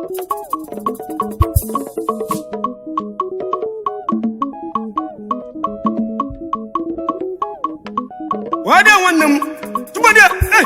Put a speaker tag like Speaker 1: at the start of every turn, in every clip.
Speaker 1: wadị nwanne m tụmadị eh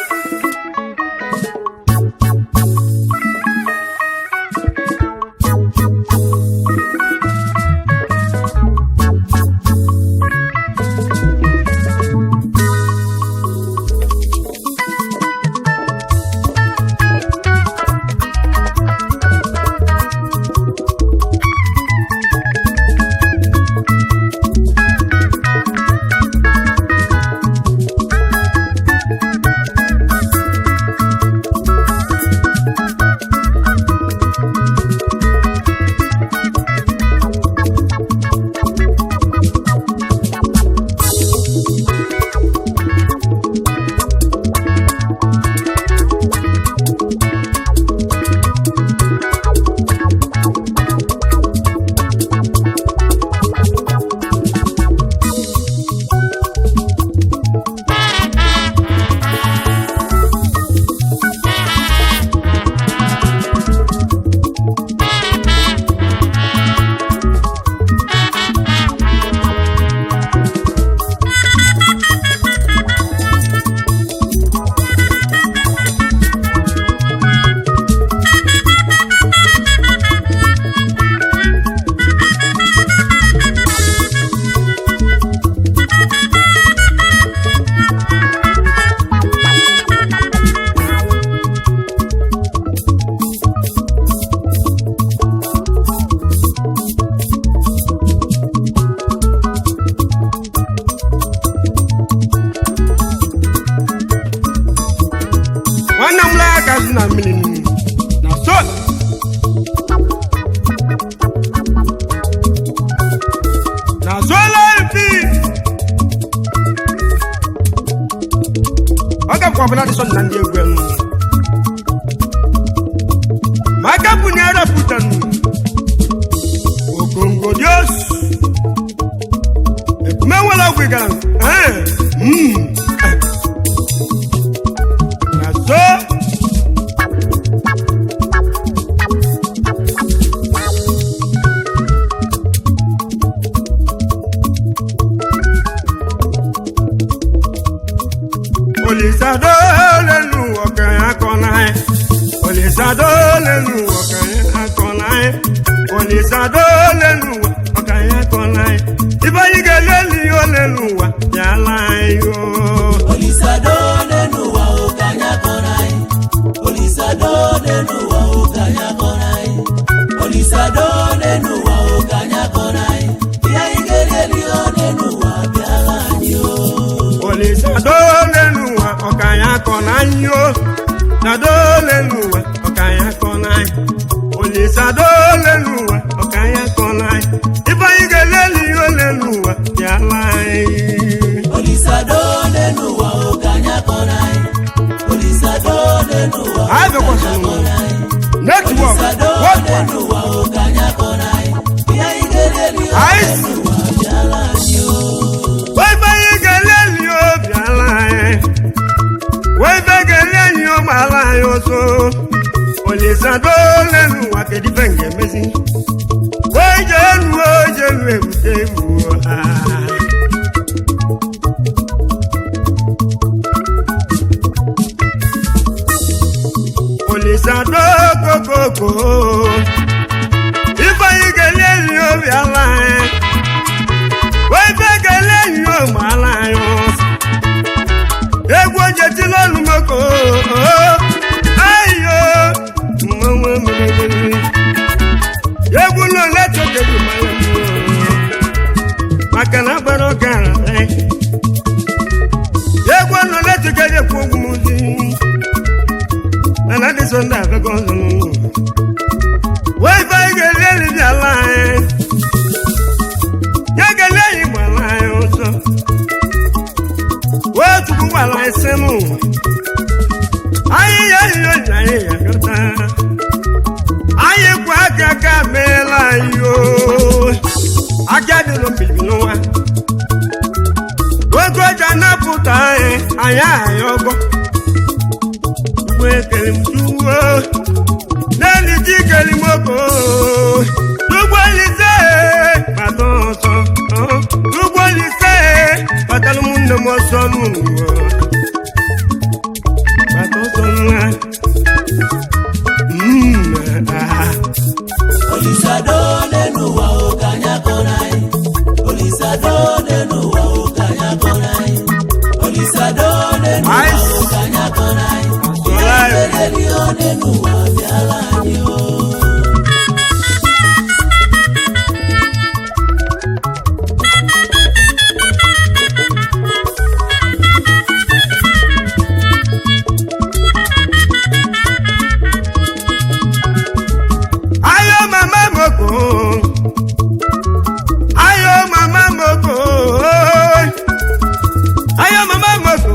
Speaker 1: nwanne m laa aka azụ na mmiri na so na sola mpi ọ gakwa ọbụla dị sọ na ndị egwu enu ma aka bụ na erepụtanụ okongo dios ekume nwere ọgwụ gara eh, mm, eh. na so Olisado lẹ́nu ọ̀kàn akọ̀nà ẹ̀. Olisado lẹ́nu ọ̀kàn akọ̀nà ẹ̀. Olisado lẹ́nu ọ̀kàn akọ̀nà ẹ̀. Ibáyígẹ̀ lẹ́nu yóò lẹ́nu wà yàrá yó.
Speaker 2: Olisado nenu wa ukanya korai. Olisado nenu wa ukanya korai. Olisado nenu wa ukanya korai. Iya igere liyo nenu wa biara nyo.
Speaker 1: Olisado lẹ́nu ọ̀kàn akọ̀nà yó. Sado lẹ́nu ọ̀kàn akọ̀nà ẹ̀. Olisado lẹ́nu ọ̀kàn akọ̀nà ẹ̀. Ibáyígẹ̀ lẹ́nu yóò lẹ́nu wà yàrá yó.
Speaker 2: Olisado nenu wa ukanya korai. Olisado nenu wa
Speaker 1: I have a
Speaker 2: ukanya
Speaker 1: question.
Speaker 2: korai.
Speaker 1: Network.
Speaker 2: Olisado
Speaker 1: What one?
Speaker 2: nenu wa ukanya korai. Iya igere liyo
Speaker 1: Ice.
Speaker 2: nenu wa biara nyo.
Speaker 1: wẹ́fẹ́ gẹ̀lẹ́ ni ó bí ala yẹn wẹ́fẹ́ gẹ̀lẹ́ ni ó bá ala yẹn ó so olùsàdó lẹ́nu wàkẹ́dí fẹ̀ǹgẹ̀ mẹ́sì wẹ́jẹ̀ lu wẹ́jẹ̀ lu èbúté wù ọ́ olùsàdó kókókó ìfọ̀yì gẹ̀lẹ́ ni ó bí ala yẹn wẹ́fẹ́ gẹ̀lẹ́ ni ó bá ala yẹn ó so egwu oje ti lọ́nu mọ́kò ayo mọ́wọ́ mẹ́lẹ́lẹ́lẹ́ egwu náà lẹ́tọ̀ kẹ́lù mọ́lẹ́ mọ́ maka na agbara ọgara ẹ̀ egwu náà lẹ́tọ̀ kẹ́lù kó ogun mu di nana dị sọ ndị afẹ́kọ̀ ọzọ nínú wọ́n ifá igẹ̀lẹ́ ẹ̀lì bí ala ẹ̀ yẹ́gẹ̀lẹ́ yìí gbà ala ẹ̀ ọ̀sọ́ wetuku wala esenu anyị ya iyo ji anyị ya gata anyị kwa aka aka meela anyị o aka dịrị mbibi n'ụwa oge oji anapụta anyị anyị anyị ọgọ ugbo ekele m tuwo n'elu chikeli moko n'ụgbọelise bata ọsọ n'ụgbọelise batara ụmụnne m ọsọ n'ụwa bata ọsọ nwa Mm, ah.
Speaker 2: Olisado n'elu ụwa o ka anyị akọrọ anyị. Olisado n'elu ụwa o ka anyị akọrọ anyị. Olisado n'elu ụwa o ka anyị akọrọ anyị. Ihe mereri o n'elu ụwa bịara anyị o.
Speaker 1: ayo mama moko ayo mama moko ayo mama moko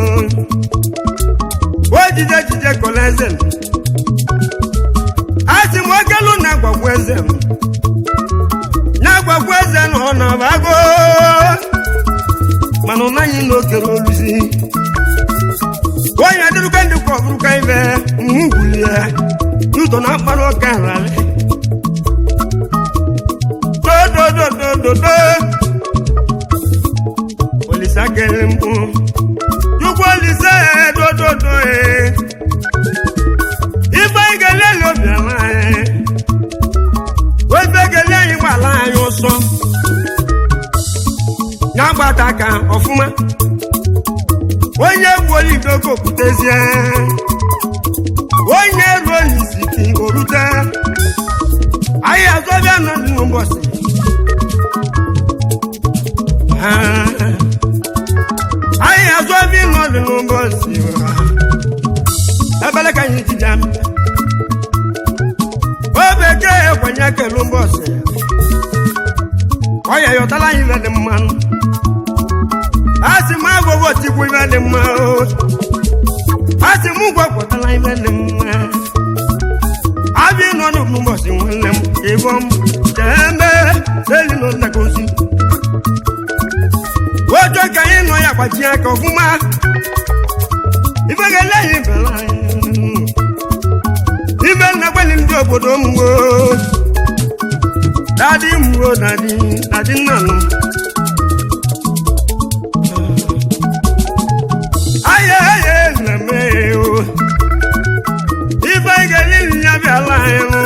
Speaker 1: o jije jije kọla eze m asị m okelu na agwagwa eze m na agwagwa eze na ọ nọbago mana ọ naghị na okere oluzi onye adịrụka ndị kwa ọbụrụka ibe nwugwulie n'ụtọ na mkpara ọka nrarị dodododododo olisa kere mkpu chukwu olise dododo e ife gele lobiala anyị ofe gele anyị gbala anyị ụsọ ya gbata ka ọfụma onye gwuolidogo kwutezie onye ruo n'isiki orute anyị azọbịa nọ n'ụbọchị anyị azọbịa nọ n'ụbọchị ebele ka anyị ji bịa o bekee ekwenye kele ụbọchị ọ ya yọtala anyị ibe dị mmanụ a sị m agwụgwọ tikwu ibe dị mma o asị m gwakọtala ibe dị mma abịa nọ n'ụbọchị nwanne m ịbọ m jembe eli nọ ntagozi ojo ka anyị nọ ya gbaji aka ọfụma ife ga-ele anyị bela anyị ibe nna gbali ndị obodo m wo dadi m wo dadi dadi nna m aya aya na mee o ife anyị ga-ele ya bịala anyị nụ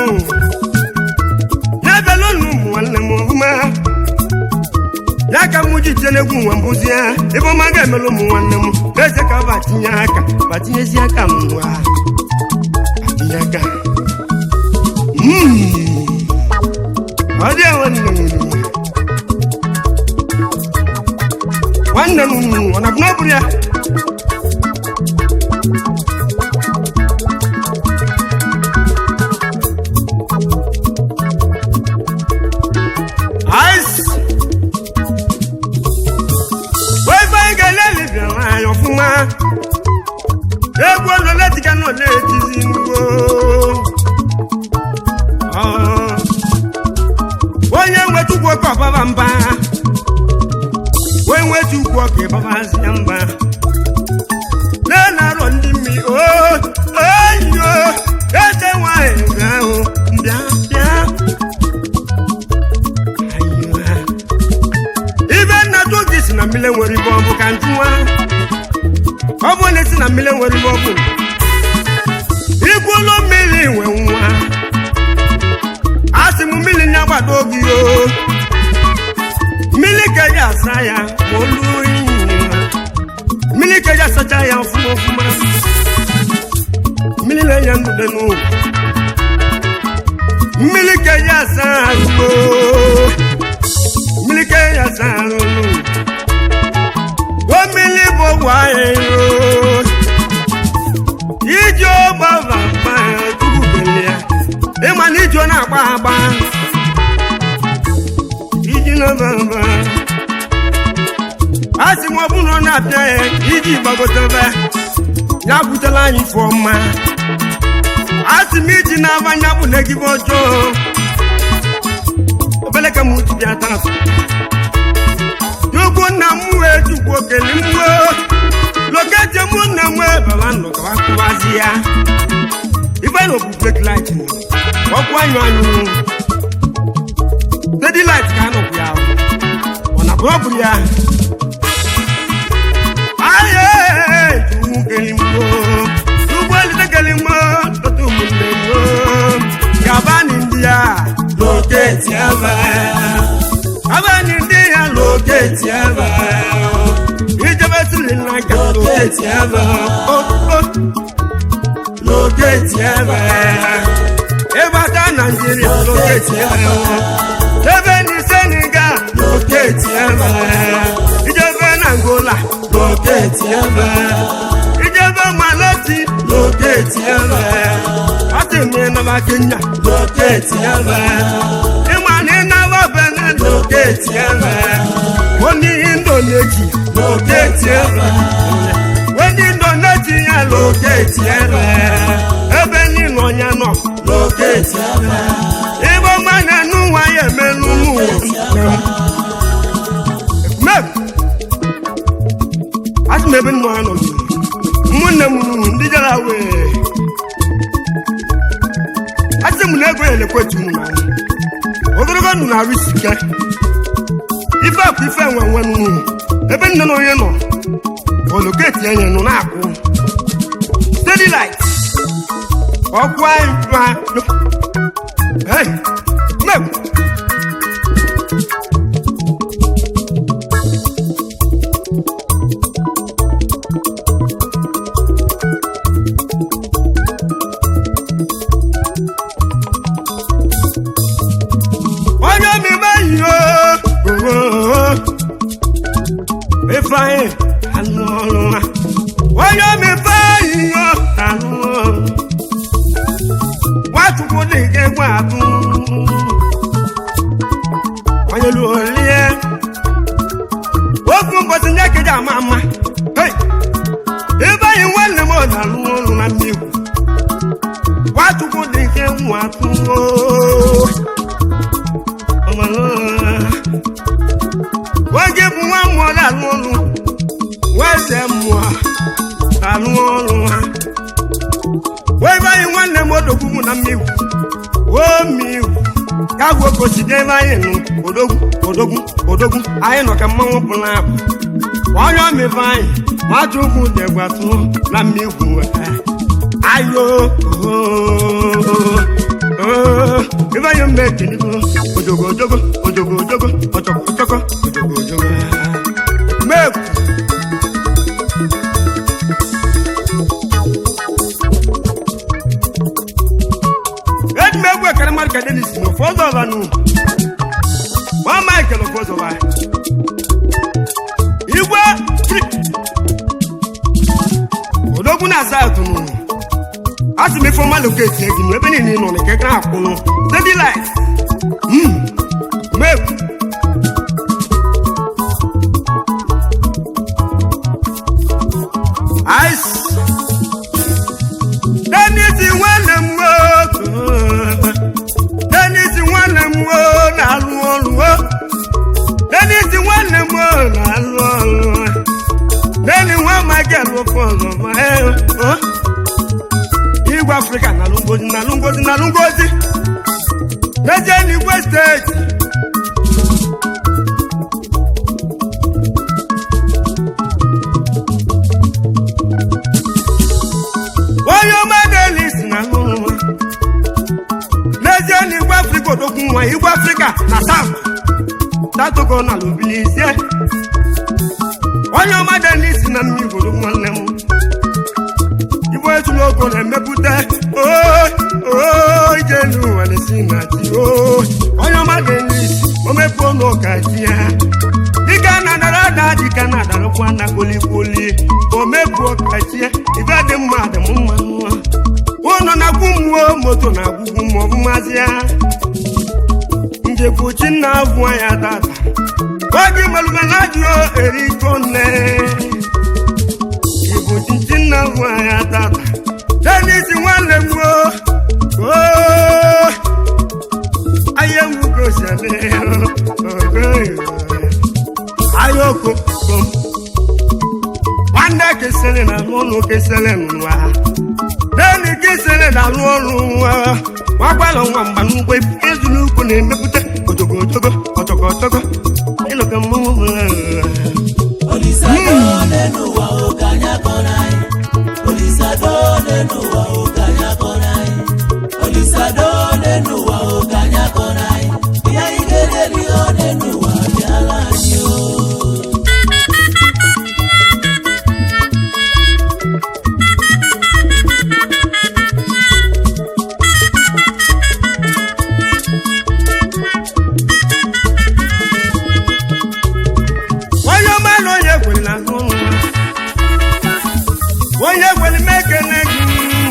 Speaker 1: n'ebe lụnụ ụmụ nwanne m ọfụma ya ka mụ ji tie n'egwu nwa mbụzi ya ebe ọma ga-emelụ ụmụ nwanne m eze ka batinye aka batinyezi aka m nwa batinye aka Mm. ọ dị ya nwanne m nwanne m ọ na-abụ na ọ bụrụ ya ice wẹ́fẹ́ gẹ́lẹ́ lè bẹ̀rẹ̀ àyàn fún wa egwu ọ̀nà láti ká náà lè ti sí wo. onye nwetukwu ọkọ baba mba onye nwetukwu ọkọ baba si ya mba na-arọ ndị mmiri o oyiyo eze nwanyị bịa ahụ bịa bịa Ayiwa. ibe nna tụ gị si na mmiri nwere ibe ọ bụ ka njụwa ọ bụ na esi na mmiri nwere ibe ọ bụ ikwu ụlọ mmiri nwe nwa a sị m mmiri na-agbado gị o mmiri ka eji asa ya ma olu iyi mmiri ka eji asacha ya ọfụma ọfụma mmiri na-enye ndụ dị n'ụwa mmiri ka eji asa ahụ mmiri ka eji asa ahụ o mmiri bụ ọgwụ ahịa iji ọgbava mpa tupu belie ịma na iji ọ na-agba agba iji nọbaba a sị m ọ bụ na ọ na-apịa ya iji gbagotebe ya butela anyị ife ọma a sị m iji na-abanye bụ na egibe ọjọọ obele ka m utu bịa taa Chukwu nna m wee chukwu okele mgbo lokete mụ nna m wee baba nnụ ka wakụwazi ya ife na obu fake light ọkụ anyụ anyụ steady light ka anọbụ ya ọ na bụrụ ọbụrụ ya aye tuwu kelimbo tugbo elite kelimbo tọtụ ụmụnne mo yabani ndị ya loketi ebe abani ndị ya loketi ebe ijebe siri nlanka loketi ebe loketi ebe ịbata naijiria loketi ebe ebe ni senegal loketi ebe ijebe na angola loketi ebe ijebe maloti loketi ebe atimi naba kenya loketi ebe ịmani naba benin loketi ebe oni indonesia loketi ebe oni indonesia loketi ebe ebe nínú ọnya nọ loketi ebe igbo mmanya n'ụwa ya emelu n'ụwa mek asị m ebe nnọọ nọ ụmụnne m ndị jara wee asị m na ego ya elekwetu m n'anya ogologo ndụ na-arụ isi ike ife akụ ife enwe enwe nnu ebe nne na onye nọ oloketi enye nọ na-akụ steady light ọkụ anyị ma hey mek onye omume ihe ifeanyị anụ ọrụ ha onye omume ihe anụ ọrụ nwachukwu dị nke gwa atụ onye luolie ofu ụbọchị nye keji ama ama Hey! ebe anyị nwanne m ọ na-alụ ọrụ na mmiri nwachukwu dị nke nwa atụ oge bụ nwa mmụọ na-alụ ọrụ nweze mmụọ na-alụ ọrụ ha wee be anyị nwanne m odogwu mụ na mmiri o mmiri ka gwo koside ebe anyị nụ odogwu odogwu odogwu anyị nọ ka mmanwụ pụ na abụ onye ọmịbe anyị nwata ugwu degwatụ na mmiri ayo ebe anyị mgbe ekeligo ojogo ojogo ojogo ojogo ọchọkọ ọchọkọ ojogo ojogo mekwu eji m egwu ekere mmadụ ka denis na ụfọdụ ọba nụ nwa michael ụfọdụ ọba igwe tri odogwu na-asa atụ nụ asị m ife ọma loketi egi nụ ebe niile ị nọ na keke akwụ nụ steady light mekwu ice Dennis nwanne m nwoke Dennis nwanne m nwoke na-alụ ọrụ o. Dennis nwanne m nwoke na-alụ ọrụ Denny nwa Michael ofe ọzọ ma ee, o. Igwe Afrịka na-alụ ngozi na-alụ ngozi na-alụ ngozi n'eje n'Igwe steeti onye ọma Dennis na-alụ nwa n'ezie n'Igwe Afrịka odogwu nwa Igwe Afrịka na South tatogo na lubilizie onye ọma Dennis na mmiri odogwu nwanne m igbo ejula ogo na-emepụta ije n'ụwa na-esi na ji onye ọma Dennis omepe ụlọ ụka ji ya dịka na dara ada dịka na adarakwa na kpolikpoli omepu ụka ji ya ibe dị mma dị m mma nwa ụlọ na-agwụ mmụọ moto na-agwụgwụ ma ọ bụ mazi ya njekwuchi nna avụ ya tata oge malụba na ajụọ eriko nne ibu chichi nna avụ ya tata Dennis nwanne m gboo ahịa nwugosele ahịa okoko nwanne kesịrị na n'ụlọ kesịrị n'ụwa Denny kesịrị na n'ụlọ n'ụwa nwakwala nwa mgba n'ugbo ezu n'ukwu na-emepụta otogo otogo ọtọgọ ọtọgọ ịlụka mmanwụ
Speaker 2: Olisado n'elu ụwa o ka anyị akọrọ anyị. Olisado n'elu ụwa o ka anyị akọrọ anyị. Olisado n'elu ụwa o ka anyị akọrọ anyị. Ihe anyị ga-edeli o n'elu ụwa bịala anyị o.
Speaker 1: onye ọma na onye kwere na azụ ụlọ onye kwere m ekele gị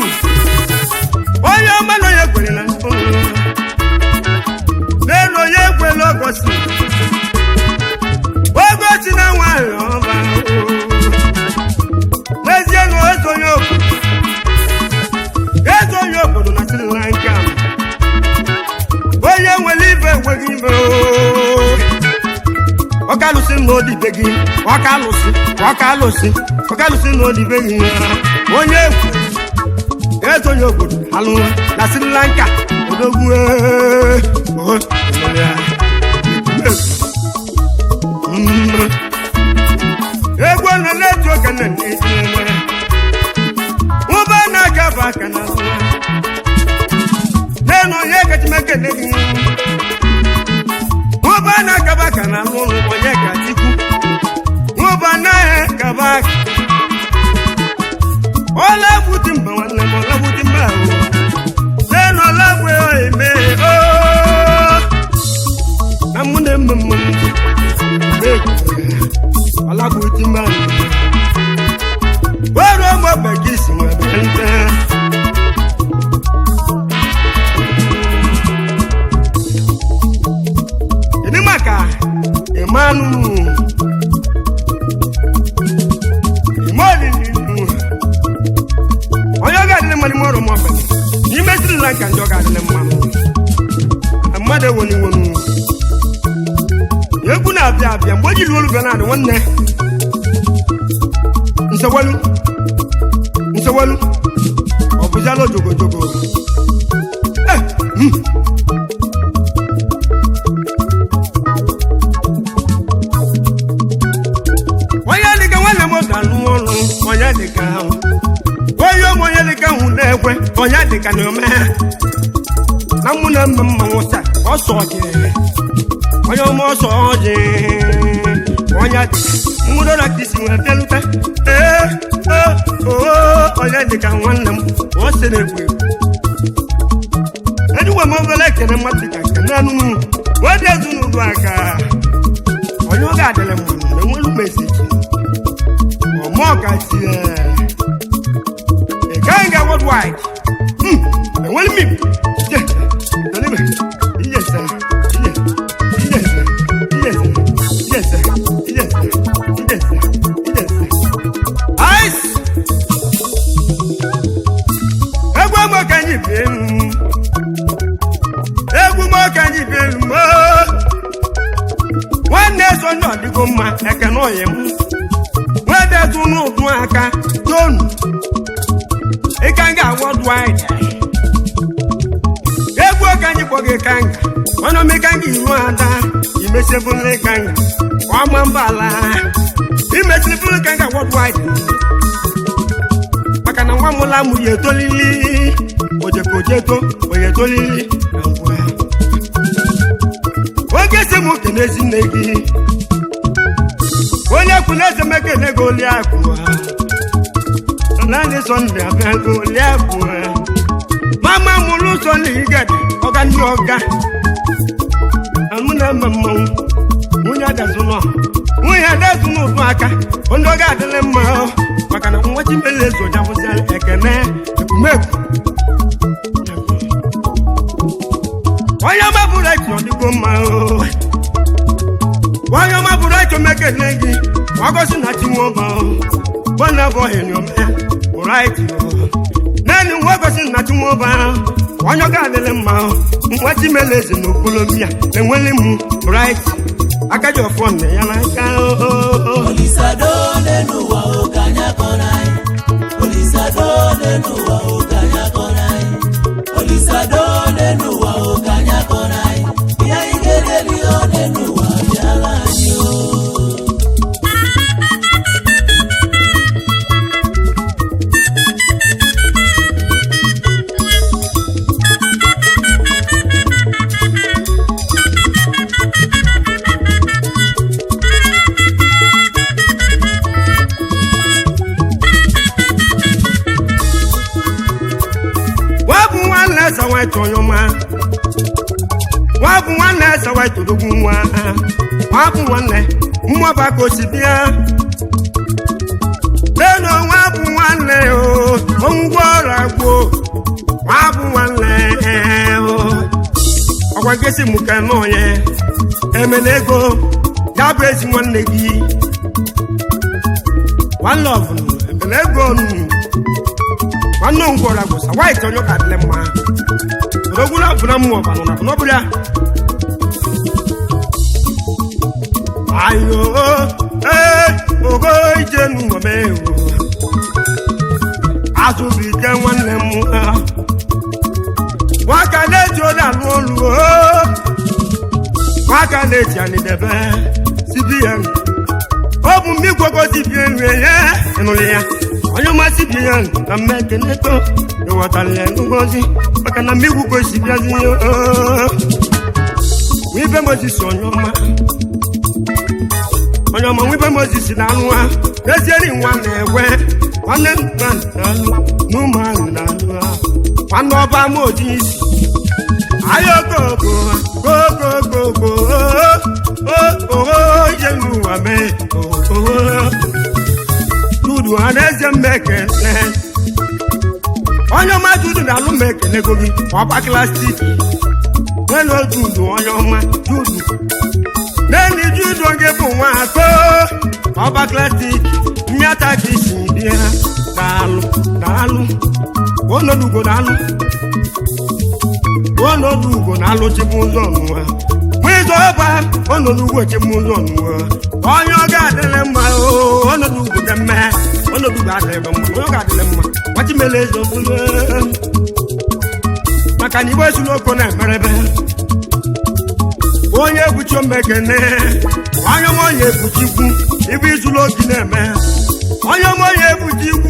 Speaker 1: onye ọma na onye kwere na azụ ụlọ n'elu onye kwere ogosi ogosi na nwanyị ọba n'ezie na eze onye obodo eze onye obodo na Sri Lanka onye nwere ibe enweghị ibe ooo ọkàlùsí ní òdìbẹ gị ọkàlùsí ọkàlùsí ọkàlùsí ní òdìbẹ gị onye egwu eze onye obodo alụ na Sri Lanka odogwu ee, o, ya, mm. egwu na letu oge na n'ezinwe ụba na-aga bụ aka na nwa n'enu onye kachimekele gị Ụba na-akaba ka na alụ ụlụ onye ka Chukwu. Ụba na-akaba aka. Ọla gbuti mba nwanne m ọla gbuti mba ahụ. N'elu ọla gbe eme ooo. Na mụ na emme mma m. Ego. Ọla gbuti mba ahụ. Ọrụ ọgbọ bekee si nwa bịa nte. Kedu maka Emmanuel Imolili onye ọ ga-adịrị mmadụ ime ọrụ mọbụ n'ime Sri Lanka ndị ọ ga-adịrị mmanụ na mmadụ ewonu iwonu egwu na-abịa abịa mgbe o jiri olu bịa na-adị nwanne nsewelu nsewelu ọ bụziala ojogojogo Eh, mm. onye dịka nwanne m ga-alụ ọrụ onye dịka ahụ onye ụmụ onye dịka ahụ na-ekwe onye dịka na ome na mụ na mma mmanwụ sa ọsọ ọjị onye ụmụ ọsọ ọjị onye dịka mmadụ na ka isi nwere bịalute ee ee oo onye dịka nwanne m ọ sị na-egwu egwu ejiwe m obere ekele mmadụ ka nke naanụ m nwedị ezinụlọ aka onye ọ ga-adịrị mmanụ na enwelu m esiji ọmọ kasi ẹ ẹganga worldwide hmm enwelu mi yẹ tẹlifẹ iyẹsẹ iyẹ iyẹsẹ iyẹsẹ iyẹsẹ iyẹsẹ iyẹsẹ iyẹsẹ ice egwu ọgbọ kanyi bi enu egwu mọ kanyi bi enu mọ nwanne so ndị ọdịgo mma ekene ọyị m nwedetu n'ụdụ aka tonu ịkanga worldwide egwu oge anyị kpọgị kanga ọnụ m ịkanga iru ada imesibụla ịkanga ọma mbala imesibụla ịkanga worldwide maka na nwa mụla mụ ya etolili ojekojeto onye etolili na ngwa oge si m kene ezinne gị onye kwuru eze mekele gị oli akụ naanị sọnde abịa gị oli akụ mama mụrụ sọnde igede ọga ndị ọga amụ na mma mmanwụ nwunye adazụnọ nwunye adazụnọ ụdụ aka ndị ọga adịla mma maka na nwa chimele ezoja bụzi ekene ekwumekwu onye ọma bụrụ echi ọ dịgo mma o onye ọma bụrụ echi omekele gị wagosi na chinwoba bọna bụ ọhịnyọm ya bụrụ echi naanị nwa gosi na chinwoba onye ọ ga-adịrị mma nwa chimele eze na okpolomia enweli m bụrụ echi aka ji ọfọ nne ya n'aka
Speaker 2: Olisado n'elu ụwa o ka anyị akọrọ anyị. Olisado n'elu ụwa o ka anyị akọrọ anyị.
Speaker 1: eze nwanyị onye ọma nwa bụ nwanne eze nwanyị todogwu nwa nwa bụ nwanne mmụọba ka o si bịa leno nwa bụ nwanne o ngwa ọrụ agbo nwa bụ nwanne o ọgwa nkesi mụ ka nọ ya emela ego ya bụ ezi nwanne gị nwanne ọbụla emela ego nụ nwanne ngwọrọ agwụsa white onye ka adịle mma odogwula ọbụla mmụ ọbanụ na bụna ọbụla ayo ee ogo ije n'ụmụme ewu azụbụ ike nwanne m ha nwaka na-eji onye alụ olu nwaka na-eji anidebe cbn ọ bụ mmigwogo cbn wee ya ịnụrụ ya onye ọma cbn na mmekeneto ịghọtara ya ngozi maka na mmigwugo si bịazi wibe mozis onye ọma onye ọma wibe mozis na anụ ha ezieri nwa na-egwe nwanne nna na-alụ n'ụmụ ahụ na-alụ ha nwanne ọba ama oji isi ayokoko kokokoko oo ije n'ụwa mee oo dudu ha na-eze mmekele onye ọma dudu na-alụ m ekelego gị ọba klastik n'elu dudu onye ọma dudu n'elu dudu oge bụ nwa atọ ọba klastik mmịata ka isi bịa daalụ daalụ onodugo daalụ onodugo na-alụ chibụ ụzọ ọnụwa nwizo ọba onodugo chibụ ụzọ ọnụwa onye ọ ga-adịrị mma onodugo dị mma onodugo adịrị mma onye ọ ga-adịrị mma gbachimele eze obodo maka na igbe esula oko na-emerebe onye ebuchi omekene onye ọma onye ebuchi ikwu ibe izula ogi na-eme onye ọma onye ebuchi ikwu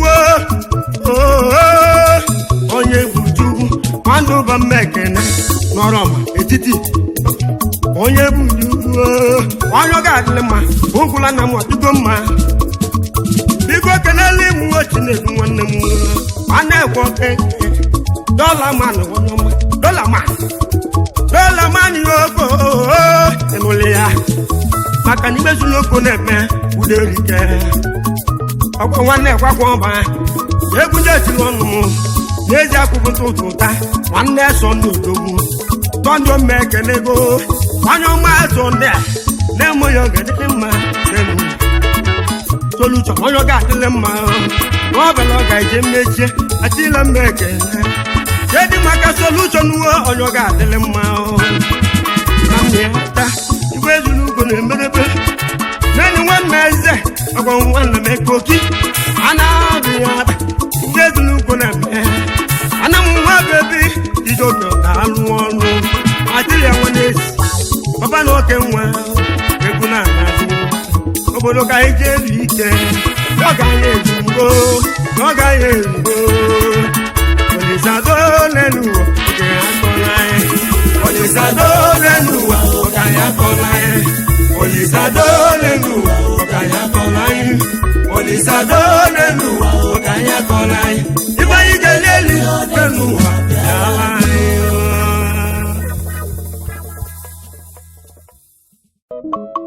Speaker 1: onye ebuchi ikwu nwanne ụba mmekene n'ọrọma etiti onye ebuchi ikwu onye ọ ga-adịrị mma ụgwụla na m ọdịgo mma biko kenela ịmụ ochi na-ebu nwanne m nwanne ekwe oke dọla man onye ọma dọla man dọla man yoko ịnụlị ya maka na imezula oko na-eme uderike ọkwa nwanne ekwakwa ọba egwu ndị etiri ọnụ m n'ezi akwụkwọ ntụtụ ụta nwanne so ndị odogwu tọndụ mme ekenego onye ọma so ndị a na-eme ya ọgadịdị mma n'elu solution onye ọ ga-adịlị mma n'ọbụla ọ ga-eje mmechie atịla mma ekele kedị maka solution uwe onye ọ ga-adịlị mma na mmịata igwe ezuru ugo na-emerebe naanị nwanne eze ọgwa nwanne m ekoki a na-adị ya ada igwe ezuru ugo na-eme ana m nwa bebi ijoke na-alụ ọrụ adịrị ya nwa n'ezi papa na oke nwa egwu na-anadị obodo ka anyị jee elu ike ọ gaghị ezugbo ọ gaghị ezugbo olisado n'elu ụwa oge akọla anyị olisado n'elu ụwa oge anyị akọla anyị olisado n'elu ụwa oge anyị akọla anyị olisado n'elu ụwa oge anyị akọla anyị ibe anyị ga-eli eli n'elu ụwa bịa anyị